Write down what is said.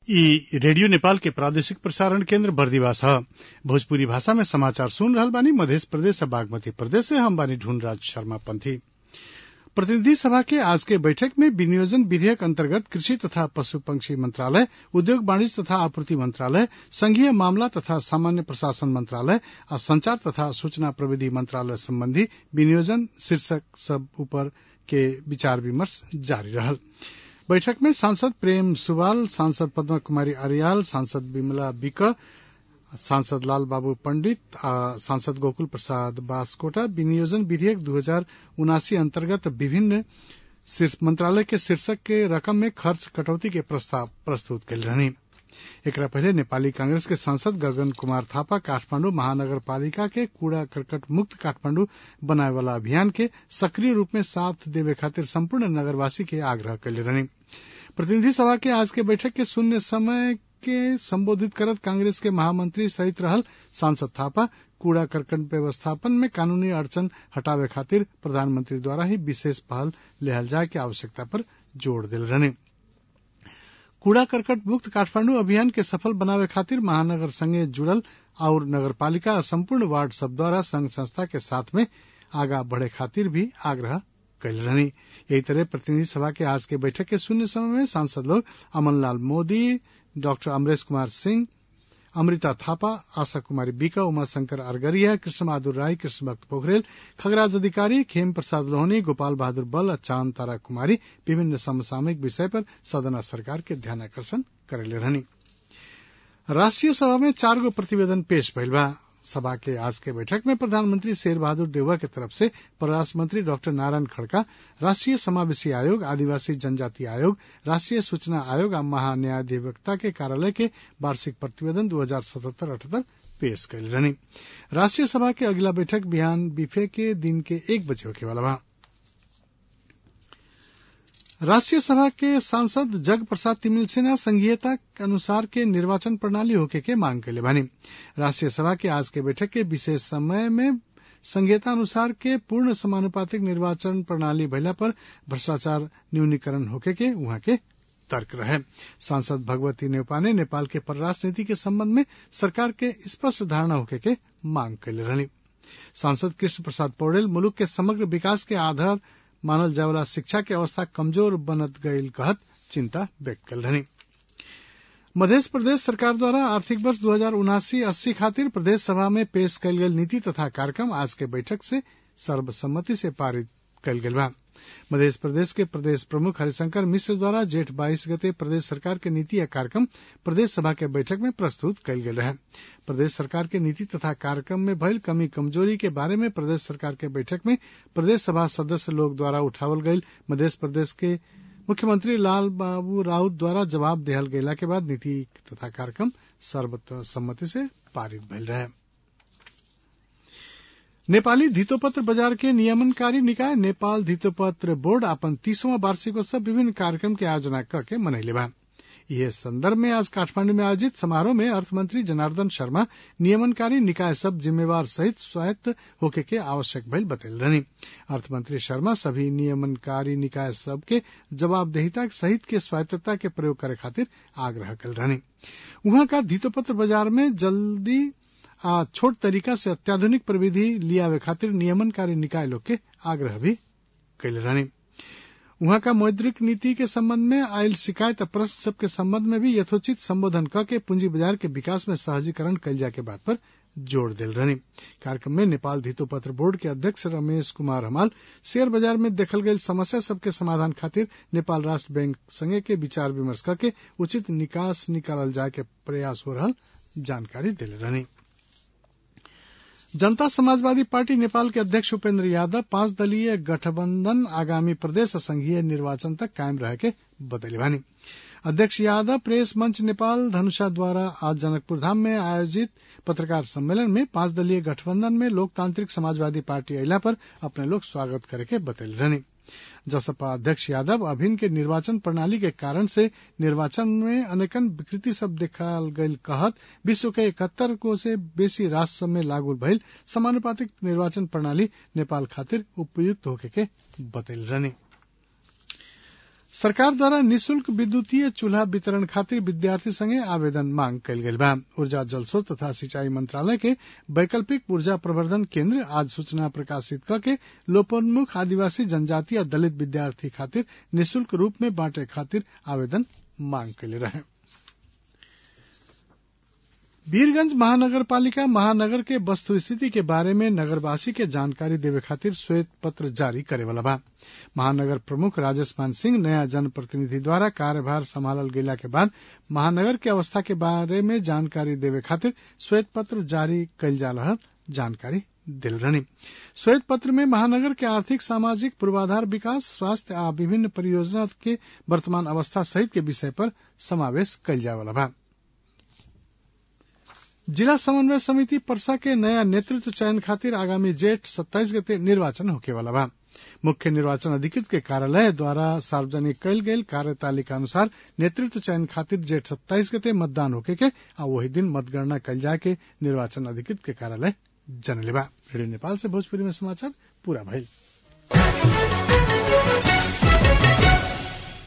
इ रेडियो नेपाल के प्रादेशिक प्रसारण केन्द्र बर्दिवास ह भोजपुरी भाषा में समाचार सुन रहल बानी मधेश प्रदेश आ बागमती प्रदेश से हम बानी ढूंढराज शर्मा पंथी प्रतिनिधि सभा के आज के बैठक में विनियोजन विधेयक अंतर्गत कृषि तथा पशु पंक्षी मंत्रालय उद्योग वाणिज्य तथा आपूर्ति मंत्रालय संघीय मामला तथा सामान्य प्रशासन मंत्रालय आ संचार तथा सूचना प्रविधि मंत्रालय संबंधी विनियोजन शीर्षक सब ऊपर के विचार विमर्श जारी रहल बैठक में सांसद प्रेम सुवाल सांसद पद्मा कुमारी अरियाल सांसद विमला विक सांसद लाल बाबू पंडित आ सांसद गोकुल प्रसाद बासकोटा विनियोजन विधेयक दू हजार उनासी अंतर्गत विभिन्न मंत्रालय के शीर्षक के रकम में खर्च कटौती के प्रस्ताव प्रस्तुत कयल रहनी एकरा पहले नेपाली कांग्रेस के सांसद गगन कुमार थापा काठमांडू महानगर पालिका के कूड़ा करकट मुक्त काठमांडू बनाए वाला अभियान के सक्रिय रूप में साथ देवे खातिर संपूर्ण नगरवासी के आग्रह कैले रहनी प्रतिनिधि सभा के आज के बैठक के शून्य समय के संबोधित करत कांग्रेस के महामंत्री सहित रहल सांसद थापा कूड़ा करकट व्यवस्थापन में कानूनी अड़चन हटावे खातिर प्रधानमंत्री द्वारा ही विशेष पहल लेहल जाए के आवश्यकता पर जोर दिल रहने कूड़ा करकट मुक्त काठमांडू अभियान के सफल बनावे खातिर महानगर संगे जुड़ल और नगरपालिका संपूर्ण वार्ड सब द्वारा संघ संस्था के साथ में आगा बढ़े खातिर भी आग्रह कैल रहनी यही तरह प्रतिनिधि सभा के आज के बैठक के शून्य समय में सांसद लोग अमनलाल मोदी डॉक्टर अमरेश कुमार सिंह अमृता थापा आशा कुमारी बीका उमाशंकर अरगरिया कृष्ण बहादुर राय कृष्ण भक्त पोखरेल खगराज अधिकारी खेम प्रसाद लोहनी गोपाल बहादुर बल चांद तारा कुमारी विभिन्न समसामयिक विषय पर सदन सरकार के ध्यान आकर्षण करेले रहनी राष्ट्रीय सभा में चार गो प्रतिवेदन पेश भइल बा सभा के आज के बैठक में प्रधानमंत्री शेर बहादुर देउवा के तरफ से परराष्ट्र मंत्री डॉक्टर नारायण खड़का राष्ट्रीय समावेशी आयोग आदिवासी जनजाति आयोग राष्ट्रीय सूचना आयोग और महान्यायाधिवक्ता के कार्यालय के वार्षिक प्रतिवेदन दो हजार सतहत्तर अठहत्तर पेश कैल रहनी राष्ट्रीय सभा के अगला बैठक बिहान बिफे के दिन के एक बजे होके वाला बा राष्ट्रीय सभा के सांसद जग प्रसाद तिमिल सिन्हा संघीयता के अनुसार के निर्वाचन प्रणाली होके के मांग कैले बानी राष्ट्रीय सभा के आज के बैठक के विशेष समय में संघीयता अनुसार के पूर्ण समानुपातिक निर्वाचन प्रणाली भइला पर भ्रष्टाचार न्यूनीकरण होके के उहाँ के तर्क रहे सांसद भगवती नेपा ने नेपाल के परराष्ट्र नीति के संबंध में सरकार के स्पष्ट धारणा होके के मांग कैले रहनी सांसद कृष्ण प्रसाद पौडेल मुलुक के समग्र विकास के आधार मानल जावला शिक्षा के अवस्था कमजोर बनत गईल कहत चिंता व्यक्त कल रहनी मध्य प्रदेश सरकार द्वारा आर्थिक वर्ष दो हजार उनासी अस्सी खातिर प्रदेश सभा में पेश कयल गेल नीति तथा कार्यक्रम आज के बैठक से सर्वसम्मति से पारित कयल गेल बा मध्य प्रदेश के प्रदेश प्रमुख हरिशंकर मिश्र द्वारा जेठ बाईस गते प्रदेश सरकार के नीति या कार्यक्रम प्रदेश सभा के बैठक में प्रस्तुत कयल गेल रहे प्रदेश सरकार के नीति तथा कार्यक्रम में भइल कमी कमजोरी के बारे में प्रदेश सरकार के बैठक में प्रदेश सभा सदस्य लोग द्वारा उठावल गईल मध्य प्रदेश के मुख्यमंत्री लाल बाबू राउत द्वारा जवाब देहल गेला के बाद नीति तथा कार्यक्रम सर्वसम्मति से पारित भइल रहे नेपाली धितोपत्र बाजार के नियमनकारी निकाय नेपाल धितोपत्र बोर्ड अपन तीसवां वार्षिकोत्सव विभिन्न कार्यक्रम के आयोजना करके मनैले बा यह संदर्भ में आज काठमांडू में आयोजित समारोह में अर्थमंत्री जनार्दन शर्मा नियमनकारी निकाय सब जिम्मेवार सहित स्वायत्त होके के आवश्यक भइल बतैल रहनी अर्थमंत्री शर्मा सभी नियमनकारी निकाय सब के जवाबदेहिता सहित के स्वायत्तता के प्रयोग करे खातिर आग्रह कल रहनी वहां का धितोपत्र बाजार में जल्दी आ छोट तरीका से अत्याधुनिक प्रविधि लियावे खातिर नियमनकारी निकाय लोग के आग्रह भी कैले रहनी वहां का मौद्रिक नीति के संबंध में आयल शिकायत प्रश्न सब के संबंध में भी यथोचित संबोधन क के पूंजी बाजार के विकास में सहजीकरण कैल जाए के बात पर जोर दिल रहनी कार्यक्रम में नेपाल धितोपत्र बोर्ड के अध्यक्ष रमेश कुमार हमाल शेयर बाजार में देखल गई समस्या सबके समाधान खातिर नेपाल राष्ट्र बैंक संगे के विचार विमर्श करके उचित निकास निकालल जाए के प्रयास हो रहा जानकारी दिले रहनी जनता समाजवादी पार्टी नेपाल के अध्यक्ष उपेन्द्र यादव पांच दलीय गठबंधन आगामी प्रदेश संघीय निर्वाचन तक कायम रह के बतैले बानी अध्यक्ष यादव प्रेस मंच नेपाल धनुषा द्वारा आज जनकपुर धाम में आयोजित पत्रकार सम्मेलन में पांच दलीय गठबंधन में लोकतांत्रिक समाजवादी पार्टी अला पर अपने लोग स्वागत करके बतैले रहनी जसपा अध्यक्ष यादव अभिन्न के निर्वाचन प्रणाली के कारण से निर्वाचन में अनेकन विकृति सब देखल गईल कहत विश्व के इकहत्तर को से बेसी राष्ट्र में लागू भइल समानुपातिक निर्वाचन प्रणाली नेपाल खातिर उपयुक्त होके के बतैल रहनी सरकार द्वारा निशुल्क विद्युतीय चूल्हा वितरण खातिर विद्यार्थी संगे आवेदन मांग कयल गेल बा ऊर्जा जलस्रोत तथा सिंचाई मंत्रालय के वैकल्पिक ऊर्जा प्रवर्धन केंद्र आज सूचना प्रकाशित करके लोपोन्मुख आदिवासी जनजाति आ दलित विद्यार्थी खातिर निशुल्क रूप में बांटे खातिर आवेदन मांग कैले रहे वीरगंज महानगर पालिका महानगर के वस्तु स्थिति के बारे में नगरवासी के जानकारी देवे खातिर श्वेत पत्र जारी करे वाला बा महानगर प्रमुख राजेश मान सिंह नया जनप्रतिनिधि द्वारा कार्यभार संभालल गेला के बाद महानगर के अवस्था के बारे में जानकारी देवे खातिर श्वेत पत्र जारी कयल जा रहा जानकारी दिल रहनी श्वेत पत्र में महानगर के आर्थिक सामाजिक पूर्वाधार विकास स्वास्थ्य आ विभिन्न परियोजना के वर्तमान अवस्था सहित के विषय पर समावेश कयल जाए वाला बा जिला समन्वय समिति परसा के नया नेतृत्व चयन खातिर आगामी जेठ सत्ताईस गते निर्वाचन होके वाला बा मुख्य निर्वाचन अधिकृत के कार्यालय द्वारा सार्वजनिक कयल गेल कार्यतालिका अनुसार नेतृत्व चयन खातिर जेठ सत्ताईस गते मतदान होके के आ वही दिन मतगणना कयल जाए के निर्वाचन अधिकृत के कार्यालय जनले बा रेडियो नेपाल से भोजपुरी में समाचार पूरा भइल